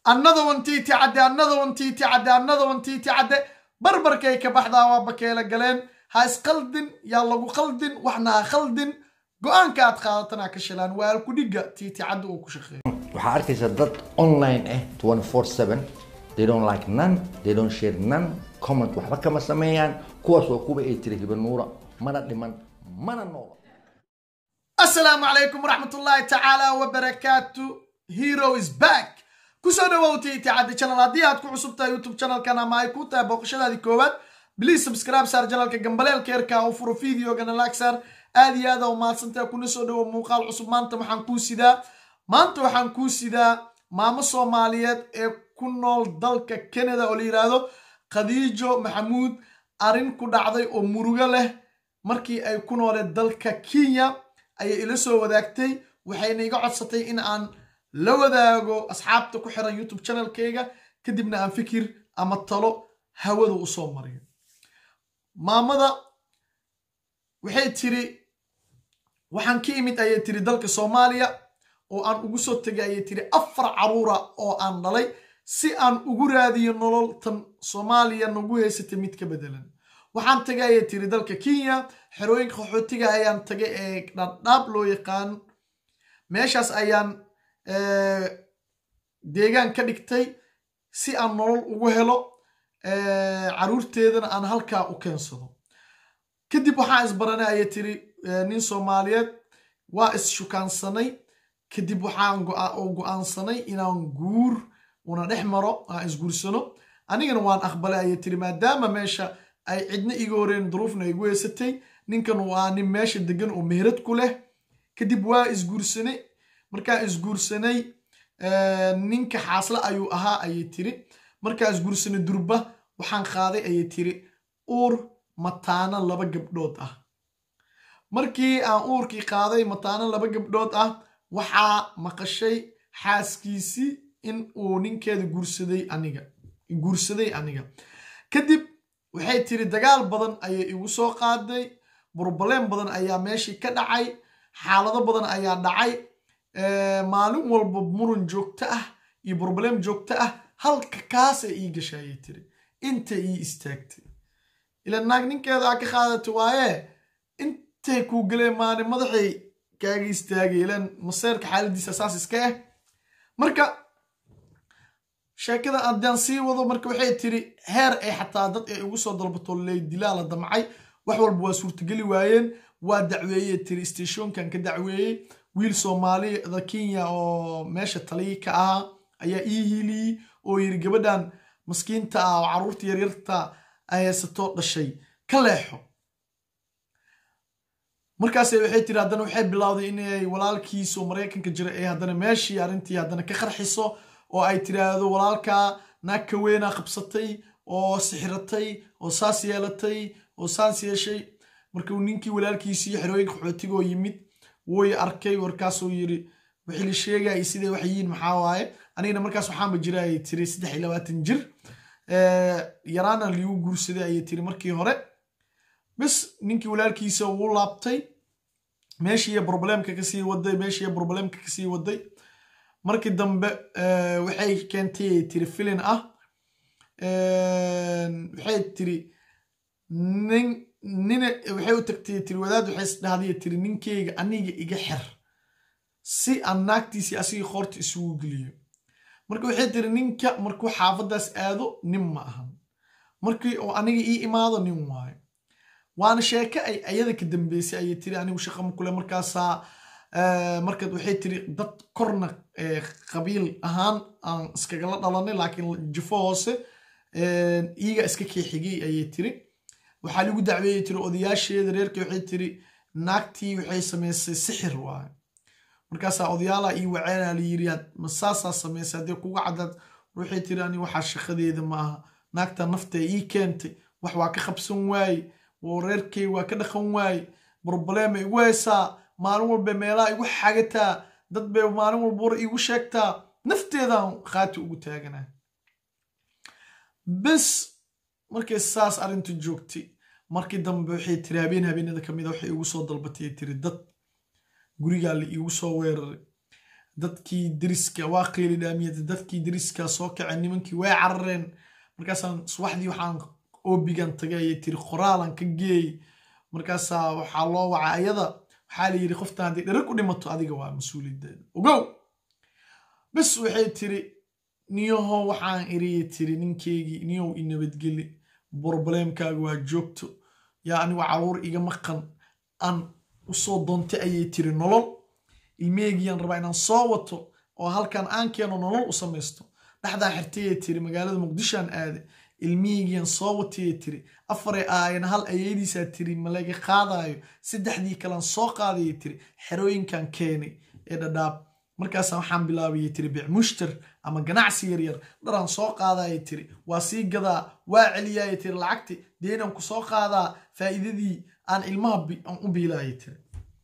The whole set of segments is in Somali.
annada wantiiti cadde annada wantiiti cadde annada wantiiti cadde barbarkay ka baxdaa waa bakeela galeen ha isqaldin yaa lagu qaldin waxna ha khaldin go-aanka aad qaadatana ka shilaan waa alkudhiga tiiti cadde uu ku shaqeeyo waxaa arkaysa dad online ah 24/7 they don't like none they don't share none comment waxba kama sameeyaan kuwaas waa kuwa ay tiri hibanuura mana dhiman mana noola asalaamu calaykum waraxmatullaahi tacaala wabarakaatu hero is back kusoo dhawow tiiti cadde channel haddii aad ku cusub tahay youtube channelkan ama ay ku tahay booqashadaadii koowaad please subscribe saar janalka gambaleelka yarka u furo videogana laag saar aad iyo aad aa umahadsantaha kuna soo dhawo muuqaal cusub maanta waxaan kuu sidaa maanta waxaan kuu sidaa maamo soomaaliyeed ee ku nool dalka canada oo la yidhaahdo khadiijo maxamuud arrin ku dhacday oo murugo leh markii ay ku nooleed dalka kenya ayay ila soo wadaagtay waxayna iga codsatay in aan la wadaago asxaabta ku xiran youtube channelkayga kadibna aan fikir ama talo hawada u soo mariyo maamada waxay tiri waxaan ka imid ayay tiri dalka soomaaliya oo aan ugu soo tegay ayay tiri afar caruura oo aan dhalay si aan ugu raadiyo nolol tan soomaaliya nagu haysatay mid ka bedelan waxaan tagay ayay tiri dalka kenya xerooyinka qaxootiga ayaan tagay ee dhadhaab loo yaqaan meeshaas ayaan deegaan ka dhigtay si aan nolol ugu helo caruurteedana aan halkaa u keensado kadib waxaan isbaranay ayay tiri nin soomaaliyeed waa is-shukaansanay kadib waxaan go-aansanay inaan guur una dhex maro aan isguursano anigana waan aqbalay ayay tiri maadaama meesha ay cidna iga horeen duruufna igu heysatay ninkan waa nin meesha degan oo meherad ku leh kadib waa isguursanay markaan isguursanay ninka xaasle ayuu ahaa ayay tiri markaan isguursanay durba waxaan qaaday ayay tiri uur mataano laba gabdhood ah markii aan uurkii qaaday mataano laba gabdhood ah waxaa maqashay xaaskiisii in uu ninkeeda guursaday aniga guursaday aniga kadib waxay tiri dagaal badan ayay igu soo qaaday burbaleen badan ayaa meeshii ka dhacay xaalado badan ayaa dhacay maalin walba muran joogto ah iyo burbaleen joogto ah halka kaasay ii gashay ayay tiri inta ii istaagtay ila naag ninkeeda aa ka qaadata waaye intay kuu galeen maalin madaxay kaaga istaagay ilan maseerka xaaladiisa saas iska ah marka sheekada haddaan sii wado marka waxay tiri heer ay xataa dad ay ugu soo dalbato ley dilaa la damcay wax walba waa suurtageli waayeen waa dacweeyey tiri stashonkan ka dacweeyey wiil soomaalida kenya oo meesha taliyi ka ahaa ayaa ii hiiliyey oo yiri gabadhan maskiinta ah oo carruurta yaryarta ay haysato dhashay ka leexo markaas waxay tiri haddana waxay bilowday inay walaalkiiso maraykanka jira ee haddana meeshii arrintii haddana ka qarxiso oo ay tiraahdo walaalkaa naag ka weynaa qabsatay oo sixiratay oo saas yeelatay oo saas yeeshay markuu ninkii walaalkiisii xerooyinka qaxootigoo yimid way arkay warkaasuu yiri wixii la sheegaya siday wax yihiin maxaa waaye anigana markaas waxaanba jira ayay tiri saddex iyo labaatan jir yaraana liigu guursaday ayay tiri markii hore bis ninkii walaalkiisa wuu laabtay meeshiiya problemka kasii waday meeshiiya problemka kasii waday markii dambe waxay keentay ay tiri filin ah waxay tiri nin nina waxay u tagtay tiri wadaad waxay isdhahday tiri ninkeyga aniga iga xer si aan naagtiisii asigii qoorta isugu geliyo marka waxay tiri ninka markuu xaafadaas aado nin ma ahan markii oo aniga ii imaado nin waayo waana sheeke ay ayada ka dambeysay ayay tiri anigu shaqama kule markaasaa markaad waxay tiri dad korna qabiil ahaan aan iskagala dhalanay laakiin jifo hoose iiga iska keexigay ayay tiri waxaa lagu dacweeyey tiri odayaasheeda reerka waxay tiri naagtii waxay samaysay sixir waayo markaasaa odayaala ii waceena la yiri masaasaa samaysay haddii kuga caddaad waxay tiri ani waxaa shaqadeeda maaha naagta nafta ii keentay wax waa ka qabsan waaye oo reerkay waa ka dhaqan waaye broblema igu haysaa maalin walba meelaha igu xagataa dad bay maalin walba war iigu sheegtaa nafteedaan khaati ugu taaganaa bes markay saas arrintu joogtay markii dambe waxay tiri habeen habeenada ka mida waxay igu soo dalbatay tiri dad gurigaa la iigu soo weeraray dadkii deriska waa qeyli dhaamiyada dadkii deriska soo kaceen nimankii way carareen markaasaan subaxdii waxaan oobigan tagay ayay tiri qoraalan ka geey markaasaa waxaa loo waca ayada waxaa la yidhi qoftan haddii dhara ku dhimato adiga waa mas-uuliyaddeeda ogow bes waxay tiri niyaho waxaan iriye tiri ninkeygii niyow i nabadgeli brobleemkaaga waa joogto yaa anigu caruur iga maqan aan usoo doontay ayay tiri nolol ilmeegiyaan rabaa inaan soo wato oo halkan aan keeno nolol u samaysto dhexdaa xirtayay tiri magaalada muqdishoan aade ilmihigiyaan soo watayay tiri afaray aayana hal ayeydiisaa tiri malaga qaadaayo saddexdii kalan soo qaadayay tiri xerooyinkan keenay ee dhadhaab markaasa waxaan bilaabayay tiri bicmushtar ama ganacsi yaryar dharaan soo qaadayay tiri waa sii gadaa waa celiyayay tiri lacagti deenan ku soo qaadaa faa'iidadii aan ilmaha aan u biilayay tiri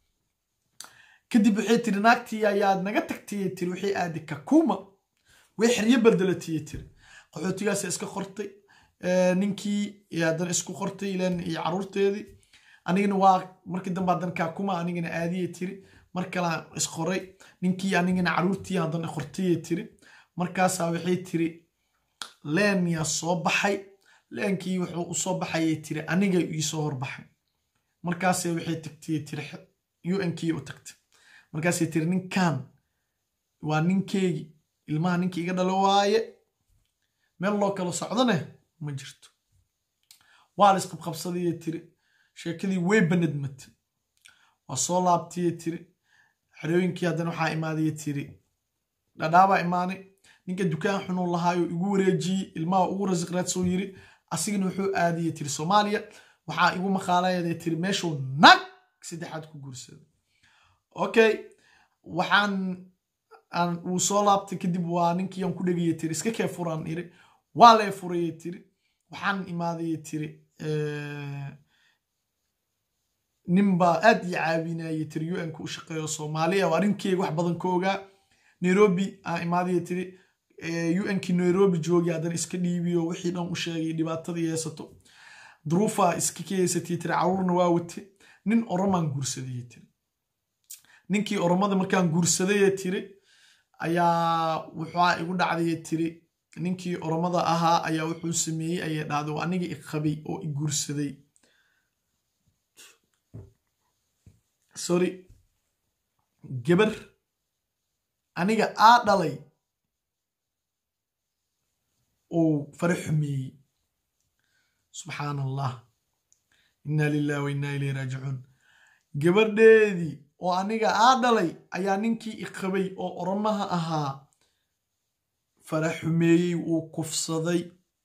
kadib waxay tiri naagtii ayaad naga tagtayay tiri waxay aadi kakuma way xeryo bedelatayay tiri qaxootigaasa iska qortay ninkii haddana isku qortay ilan iyo caruurteedii anigana waa markii dambe haddana kakuma anigana aadiyay tiri mar kalaan isqoray ninkii anigana caruurtii haddana qortayay tiri markaasaa waxay tiri leen yaa soo baxay leenkii wuxuu usoo baxayay tiri aniga iisoo horbaxay markaase waxay tagtay tiri unkii u tagtay markaasay tiri ninkan waa ninkeygii ilmaha ninkii iga dhalo waaye meel loo kala socdone ma jirto waa la isqabqabsadayay tiri sheekadii way banadmatay waa soo laabtayay tiri xerooyinkii haddana waxaa imaadaya tiri dhadhaabaa imaanay ninka dukaan xunuu lahaayo igu wareejiyey ilmaha ugu rasiq raadsoo yiri asigana wuxuu aadiyay tiri soomaaliya waxaa igu maqaalayaday tiri meeshuu nag saddexaad ku guursaday okay waxaan uu soo laabtay kadib waa ninkii aan ku dhegaya tiri iska kee furaan iri waa lee furayay tiri waxaan imaadayay tiri ninbaa aad ii caawinayay tiri un-ka u shaqeeyo soomaaliya oo arrinkeyga wax badan ka ogaa nairobi aan imaadaya tiri unkii nairobi joogi haddana iska dhiibiyo wixii dhan u sheegay dhibaatadii heesato duruufaa iska ka heysatay tiri caruurna waa wate nin oromaan guursadayay tiri ninkii oromada markaan guursadayee tiri ayaa wuxua igu dhacdayay tiri ninkii oromada ahaa ayaa wuxuu sameeyey ayay dhahday oo aniga i qabay oo i guursaday sorry gabar aniga aa dhalay uu fara xumeeyey subxaan allah inna lilah wa inna ilayhi raajicuun gabadheedii oo aniga aa dhalay ayaa ninkii i qabay oo oromaha ahaa fara xumeeyey uu kufsaday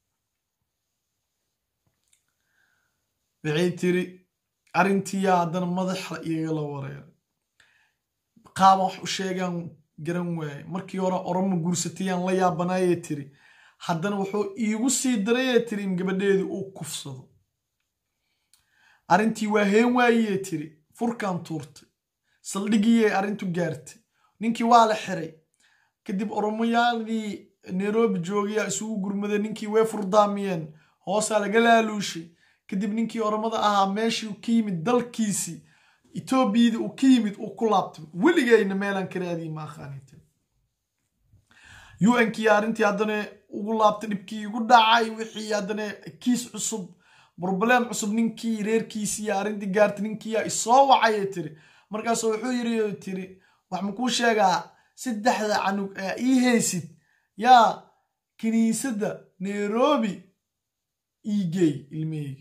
waxay tiri arrintiiyaa haddana madaxa igala wareeray qaaban wax u sheegaan garan waaye markii hore oromo guursatayaan la yaabanaayee tiri haddana wuxuu iigu sii darayee tiri in gabadheedii uu kufsado arrintii waa heen waayee tiri furkaan tuurtay saldhigiyay arrintu gaartay ninkii waa la xiray kadib oromoyaadii nairobi joogayaa isugu gurmaday ninkii way furdaamiyeen hoosaa laga laaluushay kadib ninkii oromada ahaa meeshii ka yimid dalkiisii etoobiyadii uu ka yimid uu ku laabtay weligayna meelaan ka raadiyi maaqaanit unkii arrintii haddana ugu laabtay dhibkii igu dhacay wixii haddana kiis cusub broblem cusub ninkii reerkiisii arrintii gaartay ninkiiyaa isoo wacayay tiri markaasoo wuxuu yiri tiri wax makuu sheegaa saddexda canug ee ii haysid yaa kiniisadda nairobi iigey ilmaheyga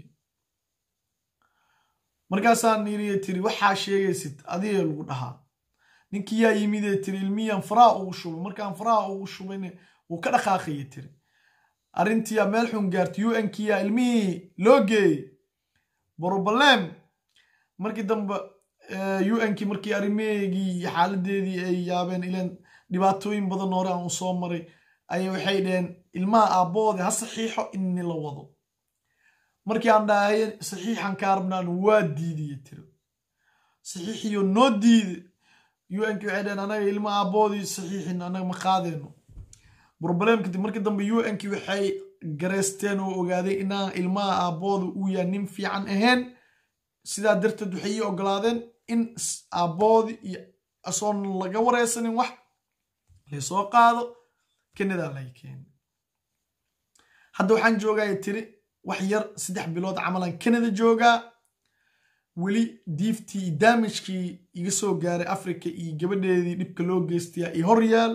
markaasaan yiri tiri waxaa sheegaysid adiga lagu dhahaa ninkii yaa yimidee tiri ilmiyaan faraha ugu shubay markaan faraha ugu shubayna wuu ka dhaqaaqaya tiri arrintiiyaa meel xun gaartay unkiyaa ilmihii loo geeyey broblem markii dambe unkii markii arrimaheygii iyo xaaladeedii ay yaabeen ilan dhibaatooyin badan hore aan u soo maray ayay waxay dhaheen ilmaha aabboode ha saxiixo inni la wado markii aan dhahay saxiixan kaa rabnaan waa diidiye tiri saxiixiyo noo diide unkii waxay dhaheen anaga ilma aabboodii saxiixin anaga ma qaadeyno broblem kadib markii dambe unkii waxay gareysteen oo ogaaday inaan ilmaha aabbooda uu yahay nin fiican ahayn sidaa darteed waxay ii ogolaadeen in aabboodii iyo asoon laga wareysanin wax laysoo qaado kanadaa lay keeni hadda waxaan joogaya tiri wax yar saddex bilood camalan canada joogaa weli diiftii iyo daamijkii iga soo gaaray africa iyo gabadheedii dhibka loo geystayaa iyo horyaal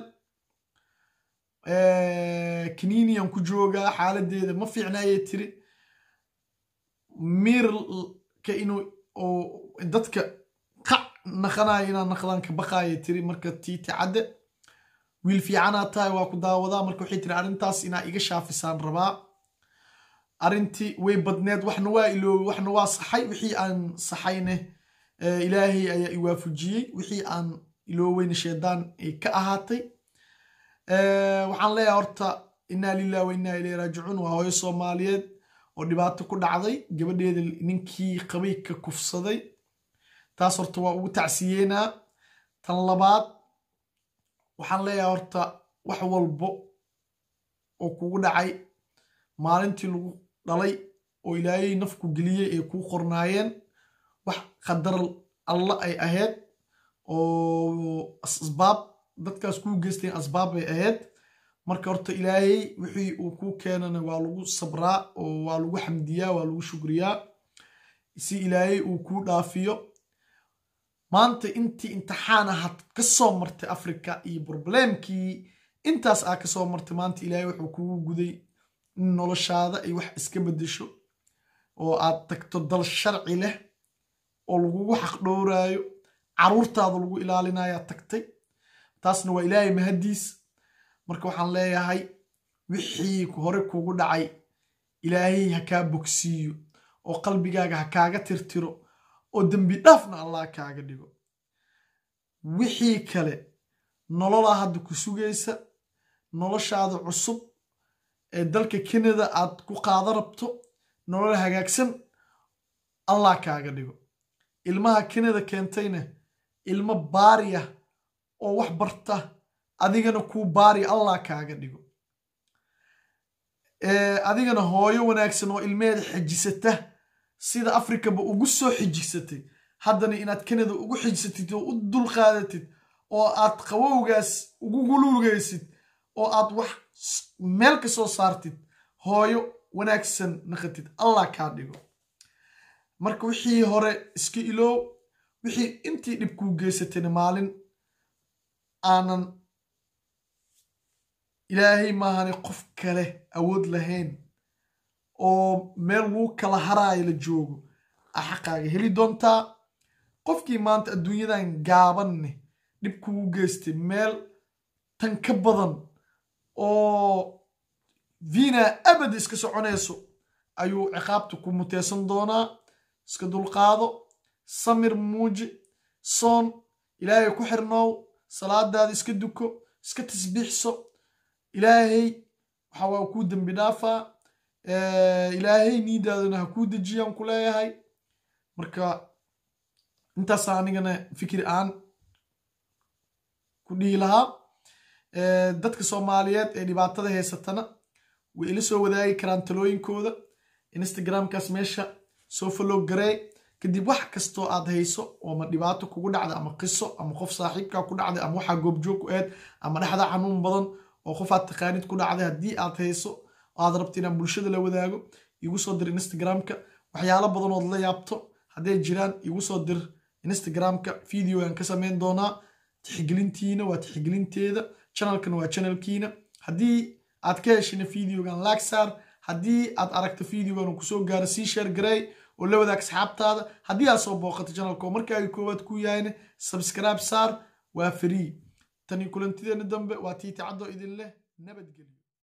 kaniniyan ku joogaa xaaladeeda ma fiicnaayay tiri miirka inuu dadka qac naqanayo inaan naqdaan ka baqaaya tiri marka tiiti cadde wiil fiicanaa tahay waa ku daawadaa marka waxay tiri arrintaas inaa iga shaafisaan rabaa arrintii way badneed waxna waa iloobay waxna waa saxay wixii aan saxayne ilaahay ayaa i waafujiyey wixii aan ilooweyne sheedaan ay ka ahaatay waxaan leeyahay horta innaa lilah wa innaa ilayhi raajicuun waa hooyo soomaaliyeed oo dhibaato ku dhacday gabadheeda ninkii qabay ka kufsaday taas horta waa ugu tacsiyeynaa tan labaad waxaan leeyahay horta wax walbo oo kugu dhacay maalintii lagu dhalay oo ilaahay nafku geliyey ay kuu qornaayeen wax qadar alla ay ahayd oo asbaab dadkaas kuu geysteen asbaab bay ahayd marka horta ilaahay wixii uu kuu keenana waa lagu sabraa oo waa lagu xamdiyaa waa lagu shukriyaa si ilaahay uu kuu dhaafiyo maanta intii imtixaan ahaad ka soo martay africa iyo broblemkii intaas aa ka soo martay maanta ilaahay wuxuu kugu guday in noloshaada ay wax iska beddesho oo aad tagto dal sharci leh oo lagugu xaq dhowraayo caruurtaada lagu ilaalinayaa tagtay taasna waa ilaahay mahaddiis marka waxaan leeyahay wixii hore kugu dhacay ilaahay ha kaa bogsiiyo oo qalbigaaga ha kaaga tirtiro oo dembi dhaafna allah kaaga dhigo wixii kale nololaa hadda ku sugaysa noloshaada cusub ee dalka kanada aad ku qaada rabto nolol hagaagsan allah kaaga dhigo ilmaha kanada keentayna ilmo baariya oo wax barta adigana kuu baariya allah kaaga dhigo adigana hooyo wanaagsan oo ilmeheeda xejisata sida africaba ugu soo xijisatay haddana inaad kanada ugu xijisatid oo u dulqaadatid oo aad qabowgaas ugu guluugaysid oo aad wax meel ka soo saartid hooyo wanaagsan naqatid allah kaa dhigo marka wixii hore iska iloow wixii intii dhib kuu geysatayna maalin aanan ilaahay maahane qof kale awood lahayn oo meel lagu kala haraayo la joogo a xaqaaga heli doontaa qofkii maanta adduunyadan gaabanne dhib kugu geystay meel tan ka badan oo vina abad iska soconayso ayuu ciqaabta ku muteysan doonaa iska dulqaado samir muuji soon ilaahay ku xirnoow salaadaada iska duko iska tasbiixso ilaahay waxa waa kuu dembi dhaafaa ilaahay niidaadana ha kuu dejiyaan ku leeyahay marka intaasa anigana fikri aan ku dhihi lahaa dadka soomaaliyeed ee dhibaatada haysatana way ila soo wadaagi karaan talooyinkooda instagramkaas meesha soo follow garee kadib wax kastoo aad hayso oo ma dhibaato kugu dhacda ama qiso ama qof saaxiibkaa ku dhacday ama waxaa goobjoog ku aad ama dhexda xanuun badan oo qof aad taqaanid ku dhacday haddii aad hayso aad rabto inaan bulshada la wadaago igu soo dir instagramka waxyaalo badan ood la yaabto hadday jiraan igu soo dir instagramka videogan ka sameyn doonaa tixgelintiina waa tixgelinteeda channelkana waa channelkiina haddii aad ka heshina videogan laagsaar haddii aad aragto videogan uu kusoo gaaro sii sheer garey oo la wadaag asxaabtaada haddii aad soo booqato channelka oo markaaga koowaad ku yahayna subscribe saar waa free tani kulantideena dambe waa tiiti caddo idin leh nabadgelyo